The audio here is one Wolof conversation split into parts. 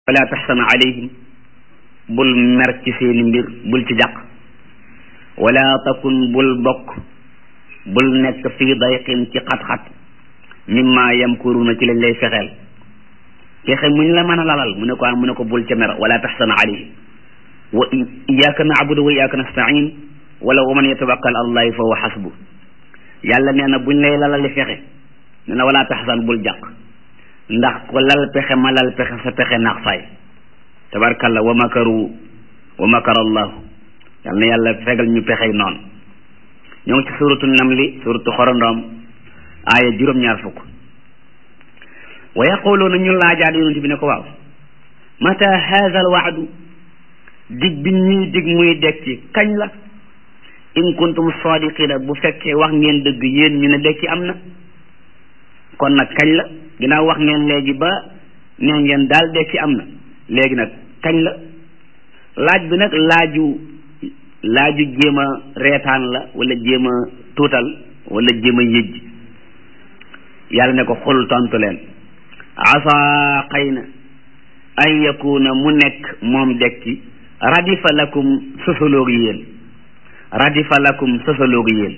wala taxsan alayhim bul mer ci seeni mbir bul ci jàq wala takun bul bokk bul nekk fii dayqin ci xat-xat mimma yamkuruna ci lañ lay fexeel fexe muñ la mën a lalal mu ne ko mu ne ko bul ca mer wala taxsan alayhim wa iyyaka na'budu wa iyyaka nasta'in wala wa man yatawakkal allahi fa huwa hasbu yàlla nee na buñ lay lalali fexe nee na wala taxsan bul jàq ndax ko lal pexe ma lal pexe sa pexe naax saay tabarkalla wa makaru wa makara allahu yal na yàlla fegal ñu pexey noonu ñoo ngi ci suratu namli suratu xorondoom aaya juróom-ñaar fukk wa yaquluuna ñu laajaat yonent bi ne ko waaw mata haza al waadu dig bi ñuy dig muy dekki kañ la in kuntum sadiqina bu fekkee wax ngeen dëgg yéen ñu ne dekki am na kon nag kañ la ginnaaw wax ngeen léegi ba nee ngeen daal dekki am na léegi nag kañ la laaj bi nag laaju laaju jéem a reetaan la wala jéem a tuutal wala jéem a yëjj yàlla ne ko xul tontu leen asa xëy na an yakuna mu nekk moom dekki radifa lakum sosaloogu yéen radifa lakum sosaloogu yéen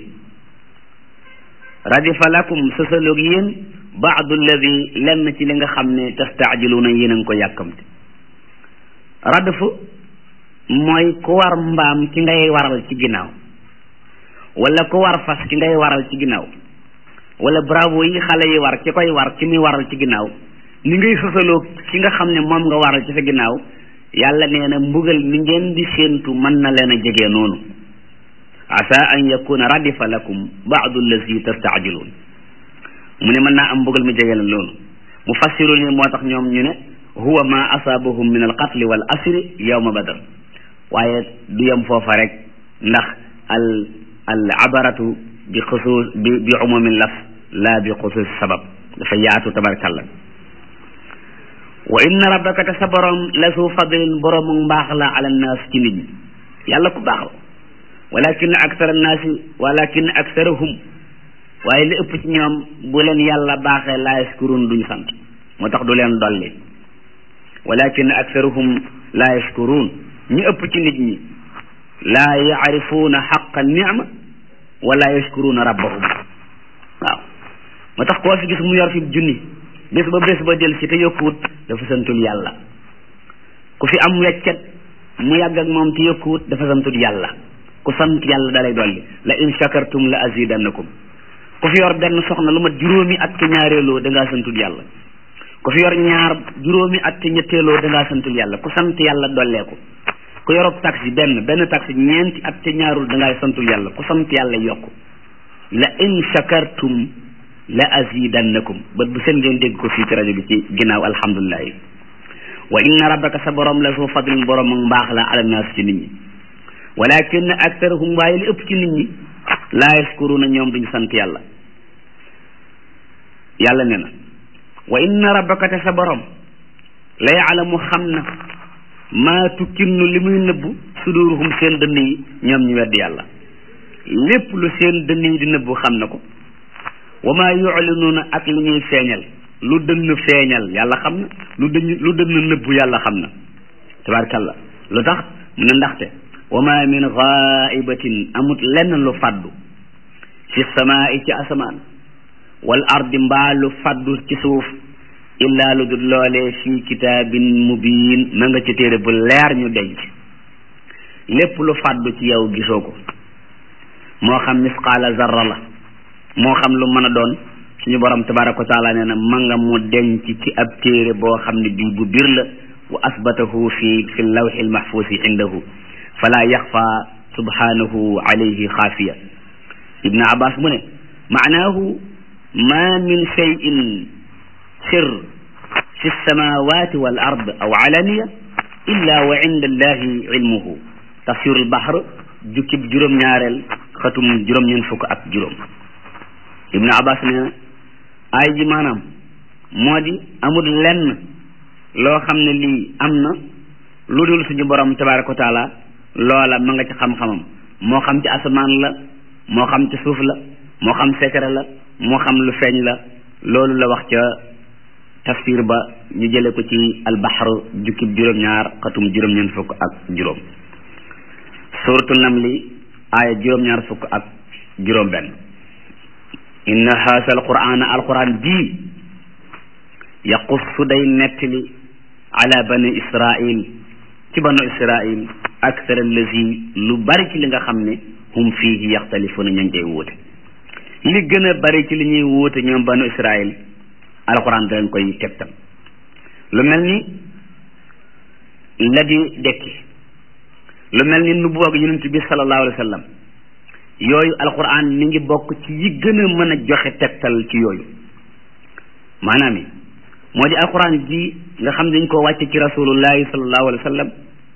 radifa lakum sosaloogu yéen baadu alladi lenn ci li nga xam ne tastaajiluuna yéen a ngi ko yàkkamte radfu mooy ku war mbaam ki ngay waral ci ginnaaw wala ku war fas ki ngay waral ci ginnaaw wala bravo yi xale yi war ki koy war ki muy waral ci ginnaaw ni ngay sosaloo ki nga xam ne moom nga waral ci sa ginnaaw yàlla nee na mbugal mi ngeen di séentu mën na leen a jege noonu asa an yakuna radifa lakum baadu alladi tastaajiluun mu ne mën naa am mbugal mi jege leen loolu mu fassiru ni moo tax ñoom ñu ne huwa ma asaabahum min al qatli wal asri yawma badar waaye du yem foofa rek ndax al al abaratu bi xusuus bi bi umumin laf la bi xusuus sabab dafa yaatu tabarkalla wa inna rabbaka te sa borom la su fadlin boroomu mbaax la ala naas ci nit ñi yàlla ku baax la walakin aksara naasi walakin aksarahum waaye li ëpp ci ñoom bu leen yàlla baaxee laa yaskurun duñ sant moo tax du leen dolli walakin aksaruhum laa yashkurun ñu ëpp ci nit ñi laa yaarifuuna xaqa nicma wala yashkuruna rabbahum waaw moo tax koo fi gis mu yor fi junni bés ba bés ba del ci te yokkuwut dafa santul yàlla ku fi am weccet mu yàgg ak moom te yokkuwut dafa santul yàlla ku sant yàlla dalay dolli la in shakartum la azidannakum ku fi yor benn soxna lu mat juróomi at te ñaareeloo da ngaa santul yàlla ku fi yor ñaar juróomi at te ñetteeloo da ngaa santul yàlla ku sant yàlla dolleeku ku yorob taxi benn benn taxi ñeenti at te ñaarul da ngaa santul yàlla ku sant yàlla yokku la in shakartum la azidannakum bët bu seen ngeen dégg ko fii ci rajo bi ci ginnaaw alhamdulilah yi wa inna rabbaka sa borom la su fadlin borom ak mbaax la ala naas ci nit ñi walakin aktarahum waaye li ëpp ci nit ñi laa yaskuruna ñoom duñ sant yàlla yàlla ne na wa inna rabbaka te sa borom la yaalamu xam na maa tukkinnu li muy nëbbu suduruhum seen dënn yi ñoom ñu weddi yàlla lépp lu seen dënn yi di nëbbu xam na ko wa maa yuclinuuna ak li ñuy feeñal lu dënn feeñal yàlla xam na lu dënn lu dënn nëbbu yàlla xam na tabaarkalla lu tax mu ne ndaxte wa ma min gaibatin amut lenn lu faddu fi samaai ci asamaan wal ardi mbaa lu faddu ci suuf illaa lu dul loolee fii kitaabin mubiin ma nga ci téere bu leer ñu denc lépp lu faddu ci yow gisoo ko moo xam misqaala zarra la moo xam lu mën a doon suñu borom tabaraka wa taala nee na ma nga mu denc ci ab téere boo xam ne bii bu bir la wa asbatahu fi fi lawxi lmahfuusi indahu fala yaxfa subhanahu alayhi xaafiya ibn abbas mu ne maanaahu ma min cheyin sir fi lsamawati wal ard aw alaniya illa wa inda allahi ilmuhu tafsirul bahr jukkib juróom-ñaareel xatum juróom-ñeent fukk ak juróom ibn abbas ne ay ji maanaam moo di amul lenn loo xam ne lii am na lu dul suñu borom tabaraka wa taala loola ma nga ci xam-xamam moo xam ci asamaan la moo xam ci suuf la moo xam secret la moo xam lu feeñ la loolu la wax ca tafsir ba ñu jële ko ci albaxar jukkib juróom-ñaar xatum juróom-ñeent fukk ak juróom suratu namli aaya juróom-ñaar fukk ak juróom benn inna haasa alqur'ana alquran ji yaqussu day nettali ala bani israil ci banu israil akthar allazi lu bari ci li nga xam ne hum fiihi yaxtalifuna ñañ cay wuute li gën a bari ci li ñuy wuute ñoom banu israil alquran da leen koy tegtal lu mel ni la di dekki lu mel ni nu boog yonent bi sallallahu alayhi wa sallam yooyu alquran mi ngi bokk ci yi gën a mën a joxe tegtal ci yooyu maanaam yi moo di alquran ji nga xam ne dañ koo wàcce ci rasulullahi sallallahu alayhi wa sallam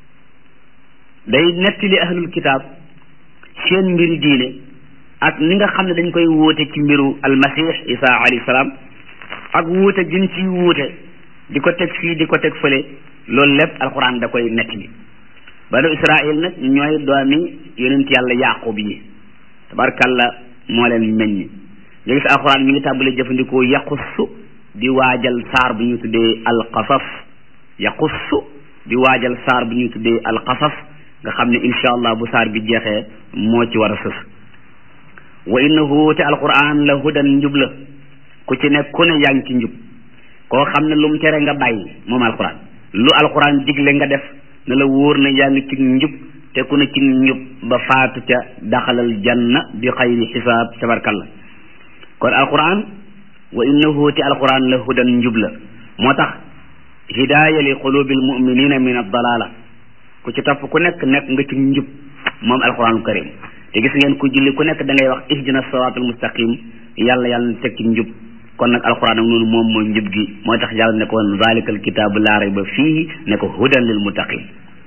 day nettali ahlul kitaab seen mbiri diine ak ni nga xam ne dañ koy wuute ci mbiru almasih isa alayhi salaam ak wuute gin ci wuute di ko teg fii di ko teg fële loolu lépp alquran da koy nettali banu israil nag ñooy doomi yonent yàlla yaqub yi tabarkalla moo leen meññ nga gis alquran mi ngi tàmbali jëfandikoo yaqussu di waajal saar bu ñu tuddee alqasas yaqussu di waajal saar bu ñu tuddee alqasas nga xam ne insha allah bu saar bi jeexee moo ci war a sës wa innahu te alquran la hudan njub la ku ci nekk ku ne yaa ngi ci njub koo xam ne lu mu tere nga bàyyi moom alquran lu alquran digle nga def ne la wóor na yaa ngi ci njub te ku ne ci njub ba faatu ca daxalal janna bi xayri xisaab tabarkalla kon alquran wa innahu te alquran la hudan njub la moo tax hidaaya li qulubil muminina min addalala ku ci topp ku nekk nekk nga ci njub moom alquranul karim te gis ngeen ku julli ku nekk da ngay wax ihdina siratal mustaqim yàlla yàlla na teg ci njub kon nag alquran ak noonu moom mooy njub gi mooy tax yàlla ne ko woon zalikal kitaabu laa rayba fiihi ne ko hudan lil muttaqin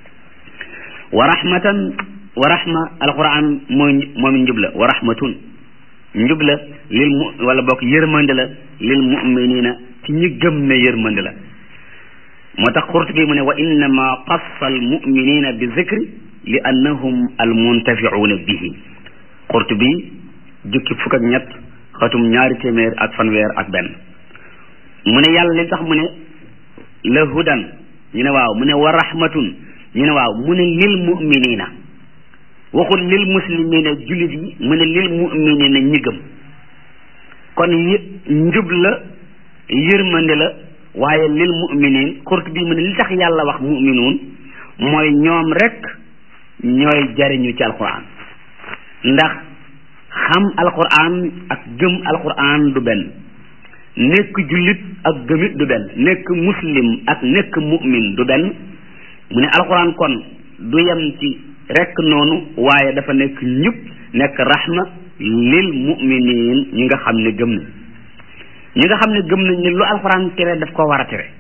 wa rahmatan wa rahma alquran mooy moom njub la wa rahmatun njub la lil mu wala bokk yërmande la lil muminina ci ñi gëm ne yërmande la moo tax Qurtubi mu ne wa innama qassa al muminina bi zikri li annahum al muntafiuuna bihi Qurtubi jukki fukk ak ñett xatum ñaari téeméer ak fanweer ak benn mu ne yàlla li tax mu ne la hudan ñu ne waaw mu ne wa rahmatun ñu ne waaw mu ne lil muminina waxul lil muslimina jullit yi mu ne lil muminina ñi gëm kon y njub la yërmande la waaye lil muminin xurt bi mu ne li tax yàlla wax muminuun mooy ñoom rek ñooy jariñu ci alquran ndax xam alquran ak gëm alquran du benn nekk jullit ak gëmit du benn nekk muslim ak nekk mumin du benn mu ne alquran kon du yem ci rek noonu waaye dafa nekk njub nekk rahma lil muminin ñi nga xam ne gëm nañ ñi nga xam ne gëm nañ ne lu alxuraan tere daf ko war a tere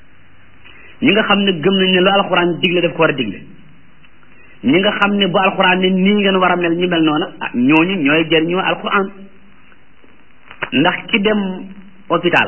ñi nga xam ne gëm nañ ne lu alxuraan digle daf ko war a digle ñi nga xam ne bu alxuraan ne nii ngeen war a mel ñu mel noona ah ñooñu ñooy jëriñoo alxuraan ndax ki dem hôpital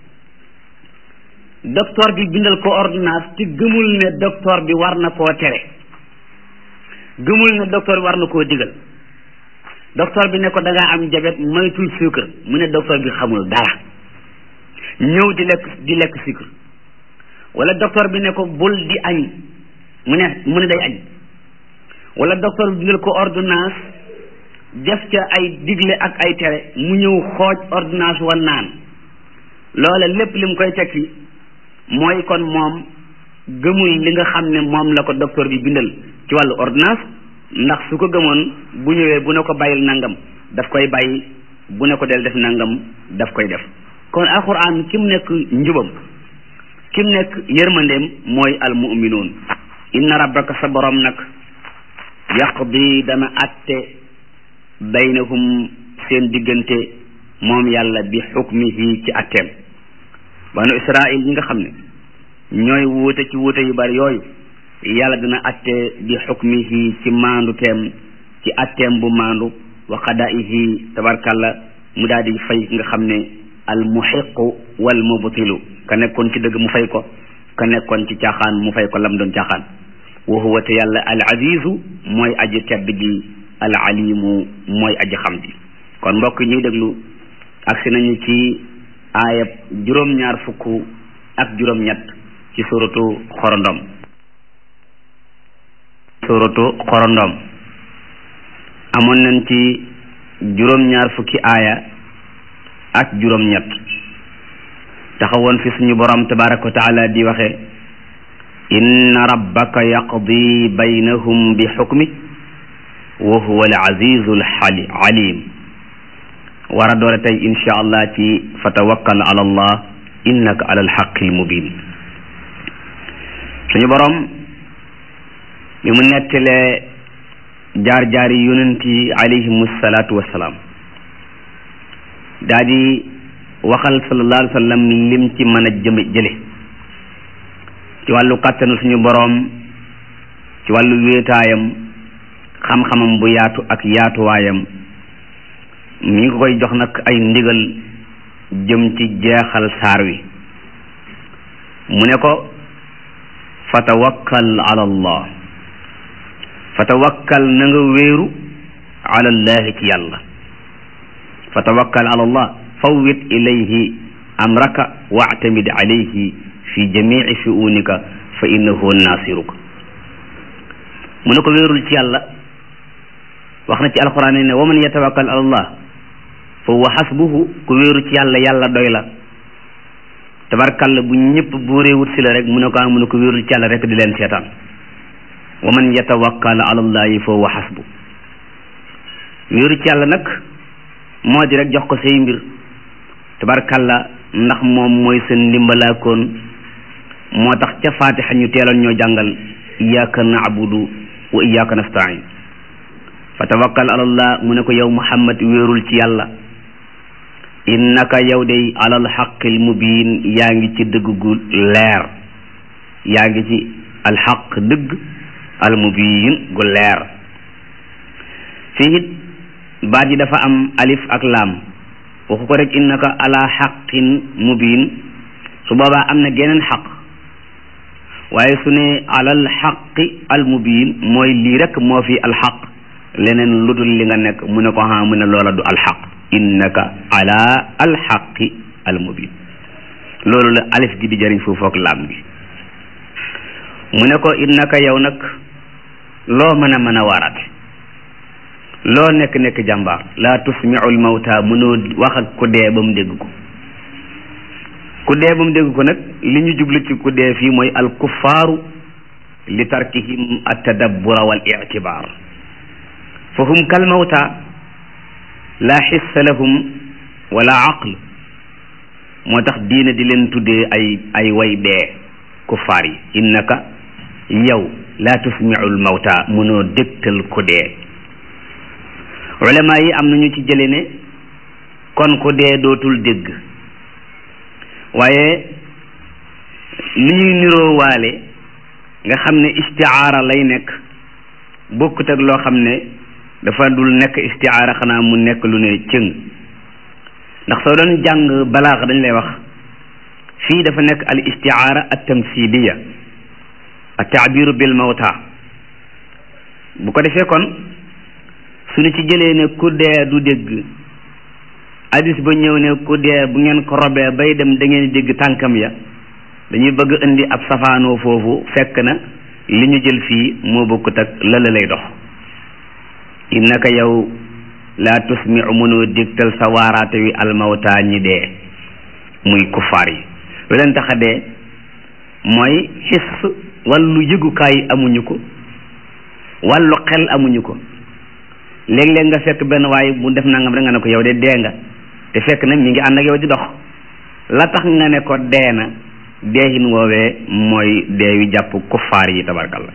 docteur bi bindal ko ordonnance te gëmul ne docteur bi war na koo tere gëmul ne docteur bi war na koo digal docteur bi ne ko da ngaa am jabet moytul sucre mu ne docteur bi xamul dara ñëw di lekk di lekk sucre wala docteur bi ne ko bul di añ mu ne mu ne day añ wala docteur bi bindal ko ordonnance def ca ay digle ak ay tere mu ñëw xooj ordonnance wa naan loola lépp li mu koy tekki mooy kon moom gëmul li nga xam ne moom la ko docteur bi bindal ci wàllu ordonnance ndax su ko gëmoon bu ñëwee bu ne ko bàyyil nangam daf koy bàyyi bu ne ko del def nangam daf koy def kon alquran ki mu nekk njubam ki mu nekk yërmandeem mooy almuminuun inna rabbaka sa borom nag yaqdi dana atte baynahum seen diggante moom yàlla bi xukmihi ci atteem banu israil ñi nga xam ne ñooy wuute ci wuute yu bari yooyu yàlla dina atte bi xukmihi ci maandu teem ci atteem bu maandu wa qadaihi tabarkalla mu daal di fay nga xam ne al muxiqu wal mubtilu ka nekkoon ci dëgg mu fay ko ka nekkoon ci caaxaan mu fay ko lam doon caaxaan wa huwa te yàlla al azizu mooy aji tedd gi al alimu mooy aji xam ji kon mbokk ñuy déglu agsi nañu ci aayab juróom-ñaar fukk ak juróom-ñett ci suratu xorondom suratu xorondom amoon nañ ci juróom-ñaar fukki aaya ak juróom-ñett taxawoon fi suñu borom tabaraka wa taala di waxe inna rabbaka yaqdi baynahum bi xukmi wa huwa al azizu al alim war a doore tey insha allah ci fa tawakkal ala allah innaka ala alxaqi almubin suñu borom bi mu nettalee jaar-jaari yonent yi alayhimu salaatu wassalaam daa di waxal sallallahu alayhi wa sallam lim ci mën a jëme jële ci wàllu kàttanu suñu boroom ci wàllu wéetaayam xam-xamam bu yaatu ak yaatuwaayam mi ngi koy jox nag ay ndigal jëm ci jeexal saar wi mu ne ko fa tawakkal ala allah fa tawakkal na nga wéeru ala allahi ci yàlla fa tawakkal ala allah fawwit ilayhi amraka wa'tamid alayhi fi jamici shu'unika fa innahu nasiruka mu ne ko wéerul ci yàlla wax na ci alquran ne wa man yatawakkal ala allah fa huwa xasbuhu ku wéeru ci yàlla yàlla doy la tabarkalla bu ñëpp buuree wut si la rek mu ne ko am mu ne ko wéeru ci yàlla rek di leen seetaan wa man yatawakkal ala allahi fa huwa xasbu wéeru ci yàlla nag moo di rek jox ko say mbir tabarkalla ndax moom mooy seen ndimbalaakoon moo tax ca fatiha ñu teeloon ñoo jàngal iyyaka na'budu wa iyyaka nasta'in fa tawakkal ala allah mu ne ko yow muhammad wéerul ci yàlla innaka yow day alal xaqil mubin yaa ngi ci dëgg gu leer yaa ngi ci alxaq dëgg al mubin gu leer fii it baat yi dafa am alif ak laam waxu ko rek innaka ala xaqin mubin su boobaa am na geneen xaq waaye su ne alal xaqi al mubin mooy lii rek moo fi alxaq leneen lu dul li nga nekk mu ne ko ha mu ne loola du alxaq innaka ala alxaqi almubin loolu la alif gi di jëriñ foofu ak laam gi mu ne ko innaka yow nag loo mën a mën a waaraate loo nekk nekk jàmbaar laa tusmiu almawta mënoo wax ak ku dee ba mu dégg ko ku dee ba mu dégg ko nag li ñu jublu ci ku dee fii mooy alkuffaaru li tarkihim altadabbura wal ictibaar fa hum kal mawta la xissa lahum wala aql moo tax diina di leen tuddee ay ay way dee kuffaar yi innaka yow la tusmiu lmawta mënoo dégtal ku dee ulama yi am nañu ci jële ne kon ku dee dootul dégg waaye li ñuy niroo waale nga xam ne istiaara lay nekk bokkut ak loo xam ne dafa dul nekk istiaara xanaa mu nekk lu ne cëng ndax soo doon jàng balaax dañ lay wax fii dafa nekk al istiaara at tamsiliya at taabiru bil mawta bu ko defee kon suñu ci jëlee ne ku dee du dégg hadis ba ñëw ne ku dee bu ngeen ko robee bay dem da ngeen dégg tànkam ya dañuy bëgg indi ab safaanoo foofu fekk na li ñu jël fii moo bokkut ak lala lay dox innaka yow laa tusmiu mënoo dégtal sa waaraate wi almawta ñi dee muy kuffaar yi lu leen tax a dee mooy xis wàllu yëgukaay amuñu ko wàllu xel amuñu ko léeg-léeg nga fekk benn waaye bu def nangam rek nga ne ko yow de dee nga te fekk na mi ngi ànd ak yow di dox la tax nga ne ko dee na deexin woowee mooy deewi jàpp kuffaar yi tabarkalla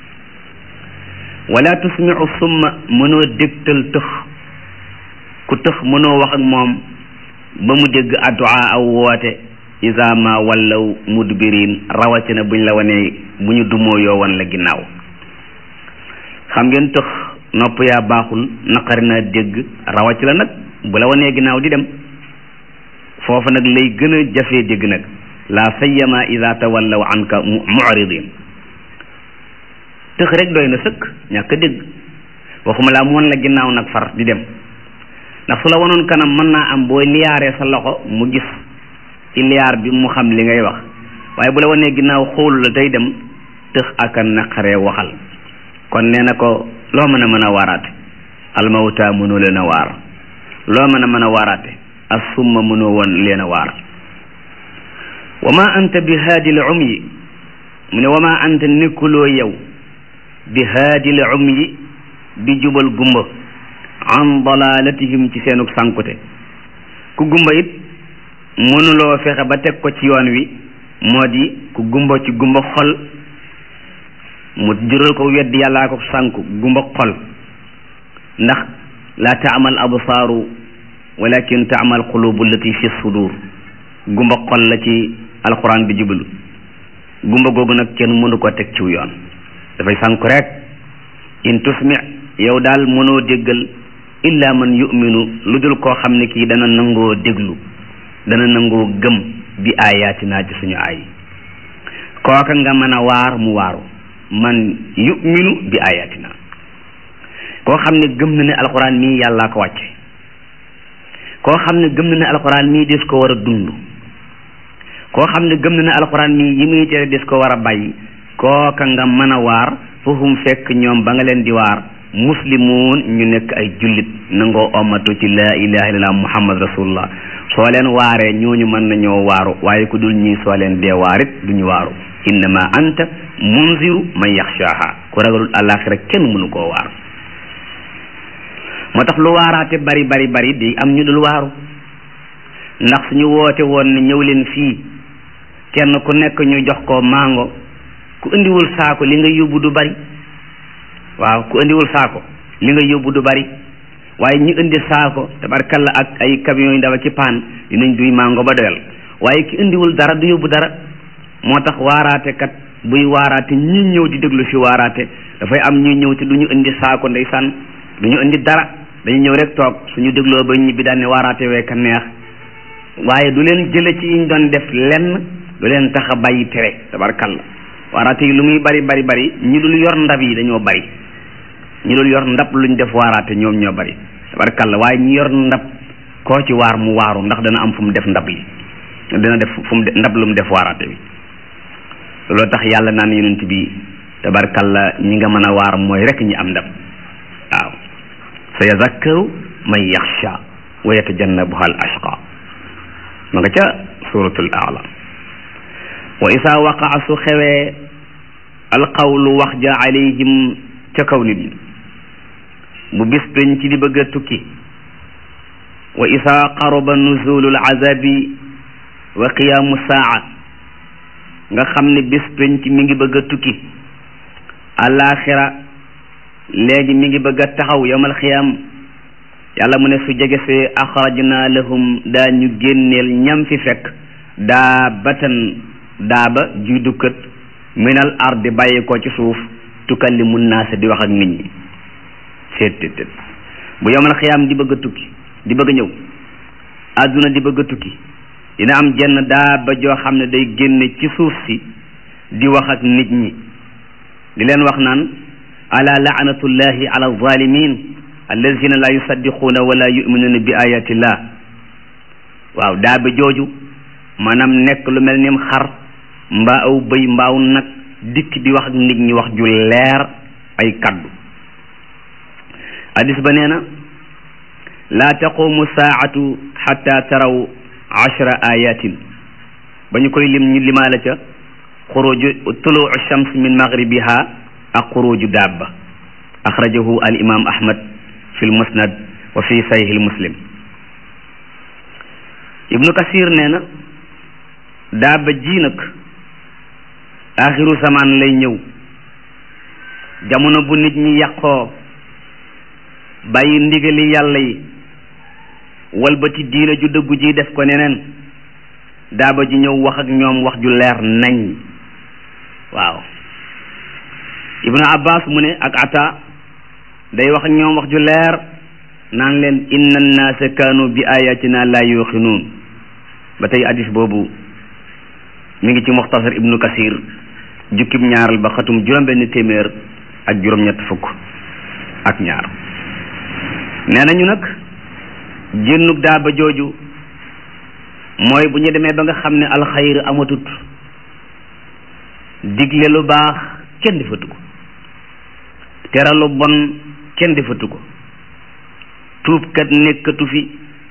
wala tusmiu summa mënoo dégtal tëx ku tëx mënoo wax ak moom ba mu dégg addu'a aw woote isa ma wallaw mudbirin rawatina buñ la wanee bu ñu dumoo yoo wan la ginnaaw xam ngeen tëx nopp yaa baaxul naqari naa dégg rawatina nag bu la wanee ginnaaw di dem foofu nag lay gën a jafee dégg nag la sayyama ida tawallaw anka mu'ridin tëx rek doy na sëkk ñàkk a dégg waxuma laa mu wan la ginnaaw nag far di dem ndax su la wanoon kanam mën naa am booy liyaaree sa loxo mu gis ci liyaar bi mu xam li ngay wax waaye bu la wanee ginnaaw xoolu la tey dem tëx aka naqaree waxal kon nee na ko loo mën a mën a waaraate almawta mënoo leen a waar loo mën a mën a waaraate assumma mënoo woon leen a waar wa ma anta bi haadil umyi mu ne wa ma anta nekkuloo yow bi haadil umyi di jubal gumba an dalalatihim ci seenug sànkute ku gumba it mënuloo fexe ba teg ko ci yoon wi moo di ku gumba ci gumba xol mu jural ko weddi yàllaa ko sànku gumba xol ndax laa taamal absaaru walakin taamal qulubu allati fi sudur gumba xol la ci alquran bi jublu gumba googu nag kenn mënu ko teg ciw yoon dafay sànku rek in tusmi yow daal mënoo déggal illa man yuminu lu dul koo xam ne kii dana nangoo déglu dana nangoo gëm bi ayatina ci suñu ay kooka nga mën a waar mu waaru man yuminu bi ayatina koo xam ne gëm na ne alxuraan mii yàllaa ko wàcce koo xam ne gëm na ne alxuraan mii des ko war a dund koo xam ne gëm na ne alxuraan mii yi muy tere des ko war a bàyyi kooka nga mën a waar foofu fekk ñoom ba nga leen di waar muslimuun ñu nekk ay jullit nangoo omatu ci laa ilaha illallah muhammad rasulullah soo leen waaree ñooñu mën nañoo waaru waaye ku dul ñii soo leen dee waarit duñu waaru innama anta munziru man yaxshaaha ku ragalul àllaaxira kenn mënu koo waar moo tax lu waaraate bari bari bari di am ñu dul waaru ndax suñu woote woon ne ñëw leen fii kenn ku nekk ñu jox ko mango ku indiwul saako li nga yóbbu du bari waaw ku indiwul saako li nga yóbbu du bari waaye ñu indi saako tabarkalla ak ay camions yu ndaw ak ci paan dinañ duy mango ba doyal waaye ki indiwul dara du yóbbu dara moo tax waaraate kat buy waaraate ñi ñëw di déglu fi waaraate dafay am ñuy ñëw te du ñu indi saako ndeysaan du ñu indi dara dañu ñëw rek toog suñu dégloo ba ñibbi daan ne waaraate wee ka neex waaye du leen jële ci yiñ doon def lenn du leen tax a bàyyi tere tabarkalla waaraate yi lu muy bari bari bari ñi dul yor ndab yi dañoo bari ñi dul yor ndab luñ def waaraate ñoom ñoo bari tabarkalla waaye ñi yor ndab koo ci waar mu waaru ndax dana am fu mu def ndab li dana def fu mu ndab lu mu def waaraate bi loolu tax yàlla naan yonent bi tabarkalla ñi nga mën a waar mooy rek ñi am ndab waaw sa yazakkaru man yaxsha wa yatajannabuha al ashqa ma nga ca suratul aala wa isa waqaa su xewee alqawlu wax ja alayhim ca kaw nit ñi bu bis dañ ci di bëgg a tukki wa isa qaruba nuzulu alazabi wa qiyaamu saa nga xam ne bis dañ ci mi ngi bëgg a tukki alaxira léegi mi ngi bëgg a taxaw yawmal xiyaam yàlla mu ne su jege see axrajna lahum daa ñu génneel ñam fi fekk daa batan daaba juy dukkat minal ardi bàyyi ko ci suuf tukallimu naasa di wax ak nit ñi seet tét bu yawmal xiyaam di bëgg a tukki di bëgg a ñëw àdduna di bëgg a tukki dina am jenn daaba joo xam ne day génne ci suuf si di wax ak nit ñi di leen wax naan ala laanatullahi ala alzalimin allazina la yusaddiquuna wala yuminuuna bi ayatillah waaw daaba jooju maanaam nekk lu mel nim xar mbaa aw bëy mbaaw nag dikk di wax ak nit ñi wax ju leer ay kaddu hadis ba nee na laa taqumu saatu xatta taraw ashra ayatin ba ñu koy lim ñu limaala ca xuruju tuluu shams min maghribiha ak xuruju dabba axrajahu al imam ahmad fi l musnad wa fi sahih al muslim ibnu kasir nee na dabba ji nag axiru zaman lay ñëw jamono bu nit ñi yàqoo bàyyi ndigali yàlla yi walbati diina ju dëggu ji def ko neneen daaba ji ñëw wax ak ñoom wax ju leer nañ waaw ibnu abbas mu ne ak ata day wax ak ñoom wax ju leer naan leen inna annaasa kaanu bi ayatina la yuqinuun ba tey hadis boobu mi ngi ci muxtasar ibnu kasir jukkib ñaaral ba xatum juróom-benn téeméer ak juróom-ñett fukk ak ñaar nee nañu nag génnug daaba jooju mooy bu ñu demee ba nga xam ne alxayr amatut digle lu baax kenn defatu ko tere lu bon kenn defatu ko tuubkat nekkatu fi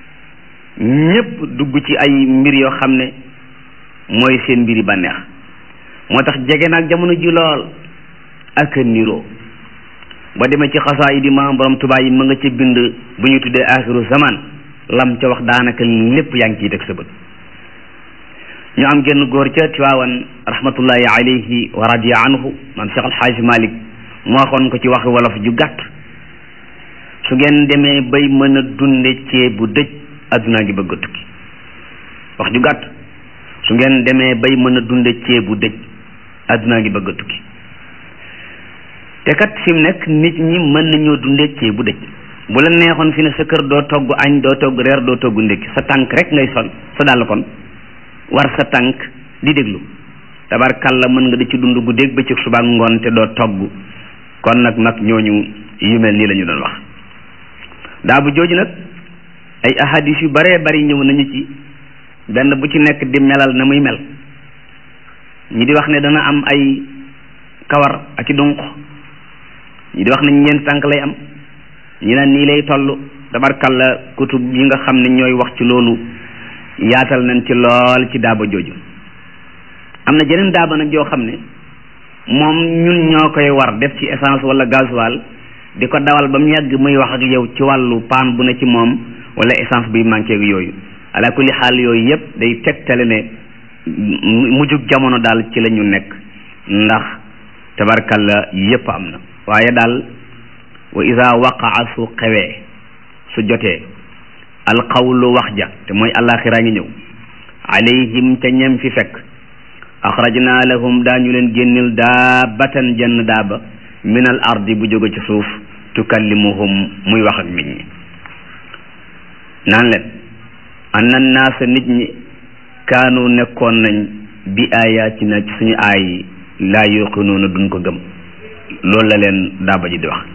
ñépp dugg ci ay mbir yoo xam ne mooy seen mbiri bànneex moo tax jege naag jamono ji lool ak niroo ba demee ci xasaa yi di ma borom Tuubaa yi ma nga ca bind bu ñu tuddee axiru zaman lam ca wax daanaka lépp yaa ngi ciy teg sa bët ñu am genn góor ca Tiwaawan rahmatullahi alayhi wa radiya anhu maam Cheikh Alxaaji Malik mu waxoon ko ci waxi wolof ju gàtt su ngeen demee bay mën a dunde ceeb bu dëj addunaa ngi bëgg a tukki wax ju gàtt su ngeen demee bay mën a dunde ceeb bu dëj addunaa ngi bëgg a tukki te kat fi mu nekk nit ñi mën nañoo dunde ceeb bu dëj bu la neexoon fi ne sa kër doo togg añ doo togg reer doo togg ndékki sa tànk rek ngay sol sa dàll kon war sa tànk di déglu tabarkalla mën nga di ci dund guddeeg bëccëg suba ak ngoon te doo togg kon nag mag ñooñu yu mel nii la ñu doon wax daa bu jooju nag ay ahadis yu baree bari ñëw nañu ci benn bu ci nekk di melal na muy mel ñi di wax ne dana am ay kawar ak i dunq ñi di wax ne ñeent tànk lay am ñi naan nii lay toll tabarkalla kutub yi nga xam ne ñooy wax ci loolu yaatal nañ ci lool ci daaba jooju am na jeneen daaba nag joo xam ne moom ñun ñoo koy war def ci essence wala gasoil di ko dawal ba mu yàgg muy wax ak yow ci wàllu paan bu ne ci moom wala essence buy manqué ak yooyu ala kulli xaal yooyu yëpp day tegtale ne mujjug jamono daal ci la ñu nekk ndax tabarkalla yëpp am na waaye daal wa ida waqaa su xewee su jotee alqawlu wax ja te mooy alaxira ngi ñëw alayhim te ñem fi fekk axrajna lahum daañu leen génnil daabatan jenn daaba min al ardi bu jóge ci suuf tukallimuhum muy wax ak nit ñi naan leen anna naasa nit ñi kaanu nekkoon nañ bi ayatina ci suñu aay yi laa yuqinuuna duñ ko gëm loolu la leen daaba ji di wax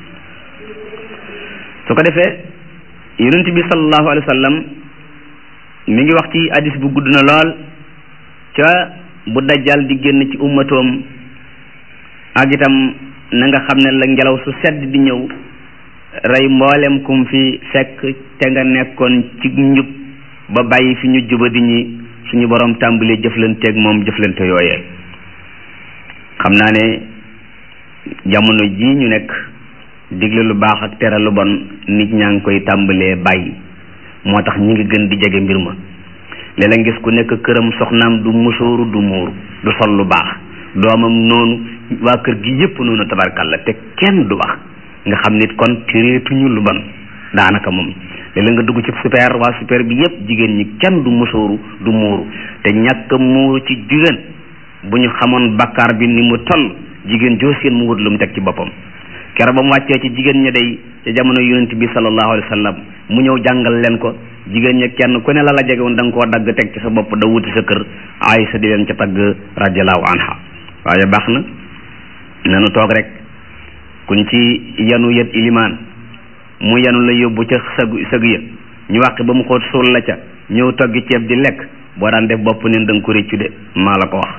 su ko defee yonent bi sallallahu alayhi wa sallam mi ngi wax ci hadis bu gudd na lool ca bu dajjal di génn ci ummatoom ak itam na nga xam ne la ngelaw su sedd di ñëw rey mboolem kum fi fekk te nga nekkoon ci njub ba bàyyi fi ñu juba di ñi suñu borom tàmbalee jëflanteeg moom jëflante yooyee xam naa ne jamono ji ñu nekk digle lu baax ak tere lu bon nit ñaa ngi koy tàmbalee bàyyi moo tax ñi ngi gën di jege mbir ma léeg-léeg ngis ku nekk këram soxnaam du musóoru du muuru du sol lu baax doomam noonu waa kër gi yépp noonu tabarkalla te kenn du wax nga xam nit kon tireetuñu lu bon daanaka moom léeg-léeg nga dugg ci super waa super bi yépp jigéen ñi kenn du musóoru du muuru te ñàkk muuru ci jigéen bu ñu xamoon bakkaar bi ni mu toll jigéen joo seen mu wut lu mu teg ci boppam kero ba mu wàccee ci jigéen ña day ca jamono yonent bi sallallahu alayhi wa sallam mu ñëw jàngal leen ko jigéen ña kenn ku ne la la jege woon da nga koo dagg teg ci sa bopp da wuti sa kër Aysa di leen ca tagg radiallahu anha waaye baax na nanu toog rek kuñ ci yanu yët ilimaan mu yanu la yóbbu ca sëg sëg ya ñu wàqi ba mu xoot suul la ca ñëw toggi ceeb di lekk boo daan def bopp neen da nga ko réccu de maa la ko wax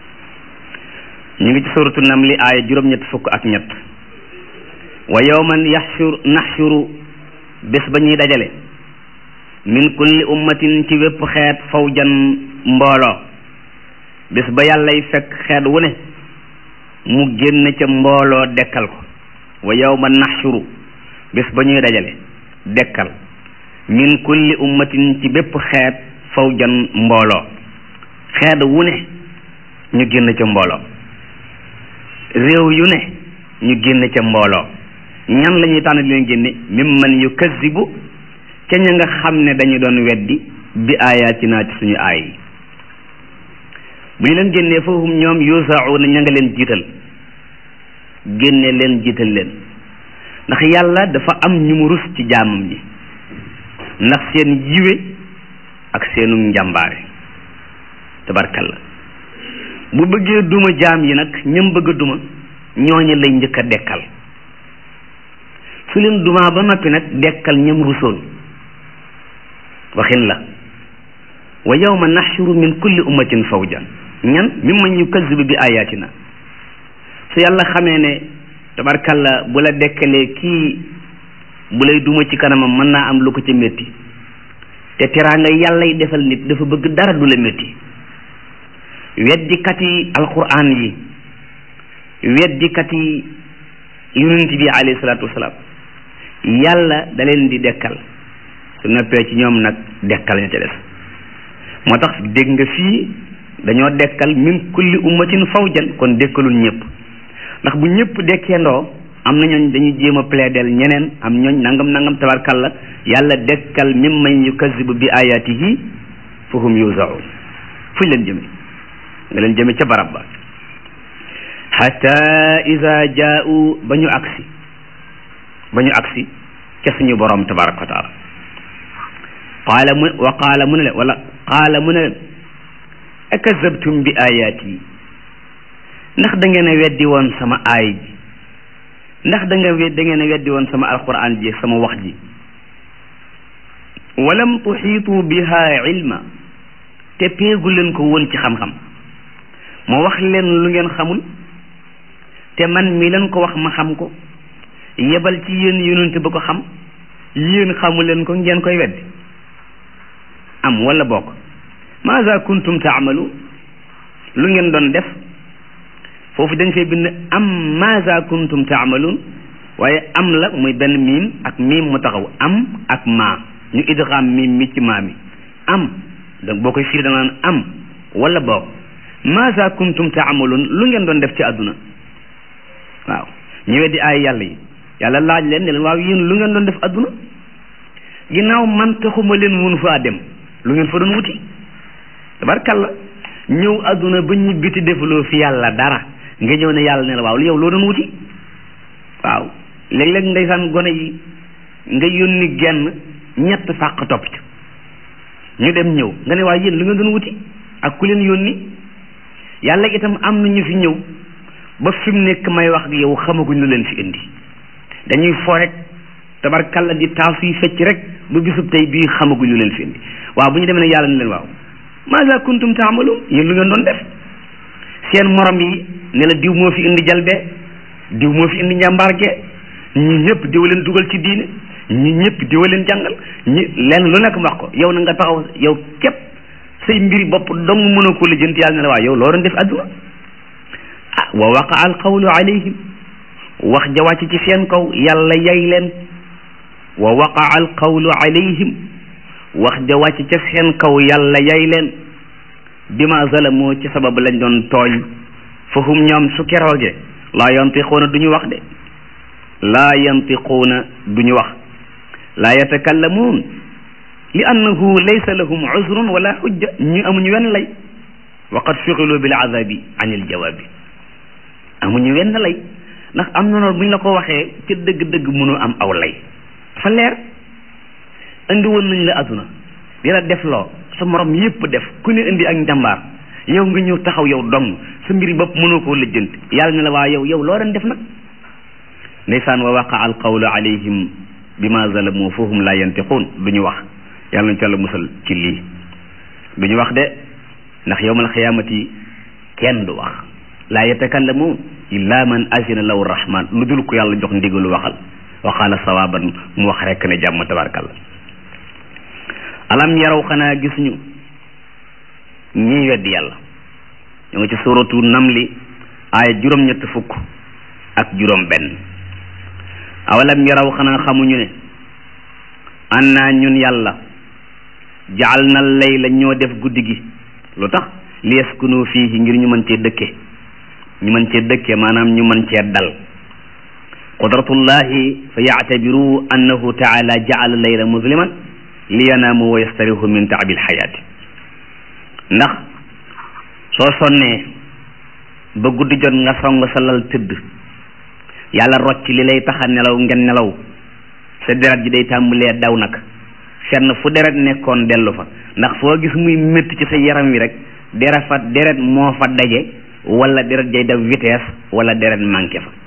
ñu ngi ci suratu namli aaya juróom-ñett fukk ak ñett wa yawman yaxshur naxshuru bés ba ñuy dajale min kulli ummatin ci wépp xeet fawjan mbooloo bés ba yàllay fekk xeet wu ne mu génn ca mbooloo dekkal ko wa yawma naxshuru bés ba ñuy dajale dekkal min kulli ummatin ci bépp xeet fawjan mbooloo xeet wu ne ñu génn ca mbooloo réew yu ne ñu génn ca mbooloo ñan la ñuy tànn di leen génne mimman yukazzibu ca ña nga xam ne dañu doon weddi bi ayatina ci suñu aay yi bu ñu leen génnee foofu ñoom yusauna ña nga leen jiital génne leen jiital leen ndax yàlla dafa am ñu mu rus ci jaamam ñi ndax seen yiwe ak seenu njàmbaare tabarkalla bu bëggee duma jaam yi nag ñëm bëgg a duma ñooñu lay njëkk a dekkal su leen dumaa ba noppi nag dekkal ñëm rusoon waxin la wa yawma naxshuru min kulli ummatin fawjan ñan mimman yukazzibu bi ayatina su yàlla xamee ne tabarkalla bu la dekkalee kii bu lay duma ci kanamam mën naa am lu ko ca métti te teraanga yàlla yi defal nit dafa bëgg dara du la métti weddikat yi alquran yi weddikat yi yonent bi alayhi salaatu wasalaam yàlla da leen di dekkal su noppee ci ñoom nag dekkal ña ca des moo tax dégg nga fii dañoo dekkal min kulli ummatin fawjan kon dekkalul ñëpp ndax bu ñëpp dekkeendoo am na ñooñ dañuy jéem a plaidel ñeneen am ñooñ nangam nangam tabarkalla yàlla dekkal mimman yukazibu bi ayatihi fa hum yuzaun fuñ leen jëme nga leen jëme ca barab ba hatta ida jaau ba ñu agsi ba ñu agsi ca suñu borom tabaraka wa taala qaala mu wa qaala mu ne leen wala qaala mu ne leen akazabtum bi ayati ndax da ngeen a weddi woon sama aay ji ndax da nga da ngeen a weddi woon sama alquran ji sama wax ji walam tuxiitu biha ilma te peegu leen ko woon ci xam-xam ma wax leen lu ngeen xamul te man mi leen ko wax ma xam ko yebal ci yéen yonente ba ko xam yéen xamu leen ko ngeen koy weddi am wala bokk maza kuntum taamalu lu ngeen doon def foofu dañ fay bind am maza kuntum taamaluun waaye am la muy benn miim ak miim mu taxaw am ak maa ñu idgham miim mi ci maa mi am donc boo koy firi da naan am wala boog maza kuntum taamaluun lu ngeen doon def ci àdduna waaw ñu weddi ay yàlla yi yàlla laaj leen ne leen waaw yéen lu ngeen doon def àdduna ginnaaw man taxuma leen mun faa dem lu ngeen fa doon wuti tabarkalla ñëw àdduna ba ñu biti defuloo fi yàlla dara nga ñëw ne yàlla ne la waaw lu yow loo doon wuti waaw léeg-léeg ndeysaan gone yi nga yónni genn ñett fàq topp ci ñu dem ñëw nga ne waaw yéen lu ngeen doon wuti ak ku leen yónni yàlla itam am na ñu fi ñëw ba fi mu nekk may wax ak yow xamaguñ lu leen fi indi dañuy fo rek tabarkalla di taasu yi fecc rek ba bisub tey bii xamaguñ lu leen fi indi waaw bu ñu demee ne yàlla ne leen waaw maza kuntum taamaluun yéen lu ngeen doon def seen morom yi ne la diw moo fi indi jalbe diw moo fi indi njàmbaarge ñi ñëpp diwa leen dugal ci diine ñi ñëpp diwa leen jàngal ñi leen lu nekk wax ko yow na nga taxaw yow képp say mbiri bopp dong mënoo ko lijjanti yàlla ne la waaw yow loo doon def adduna ah wa waqa al qawlu alayhim wax ja wàcc ci seen kaw yàlla yay leen wa waqa al qawlu alayhim wax ja wàcc ca seen kaw yàlla yay leen bima zalamoo ci sababu lañ doon tooñ fa hum ñoom su keroogee laa yantiquuna du ñu wax de laa yantiquuna du ñu wax laa yatakallamuun li annahu laysa lahum uzrun wala hujja ñu amuñu wenn lay wa qad shugilu bil azabi an il jawaabi amuñu wenn lay ndax am na noonu bu ñu la ko waxee ca dëgg-dëgg mënoo am aw lay dafa leer indi woon nañ la adduna di la def loo sa morom yépp def ku ne indi ak njàmbaar yow nga ñëw taxaw yow dong sa mbiri bopp mënoo koo lijjanti yàlla ne la waa yow yow loo doon def nag ndeysaan wa waqa al qawlu alayhim bima zalamu fahum la yantiquun du ñu wax yàlla nañu ci yàlla musal ci lii du ñu wax de ndax yawmal xiyaamati kenn du wax laa yatakallamuun illa man azina lahu rahman lu dul ko yàlla jox ndigalu waxal wa qaala sawaban mu wax rekk ne jàmm tabarkalla alam yaraw xanaa gis ñu ñii weddi yàlla ñu ngi ci suratu namli aaya juróom-ñett fukk ak juróom benn awalam yaraw xanaa xamuñu ne annaa ñun yàlla jaal na layla ñoo def guddi gi lu tax liyaskunu fiihi ngir ñu mën cee dëkke ñu mën cee dëkke maanaam ñu mën cee dal qudratullahi fa yactabiru annahu taala jaala layla musliman liyanaamu wa yastarihu min taabi alxayaati ndax soo sonnee ba guddi jot nga song sa lal tëdd yàlla rocc li lay taxa nelaw ngeen nelaw sa deret ji day tàmbalee daw nag fenn fu deret nekkoon dellu fa ndax foo gis muy métti ci sa yaram wi rek deret fa deret moo fa daje wala deret jay def vitesse wala deret manqué fa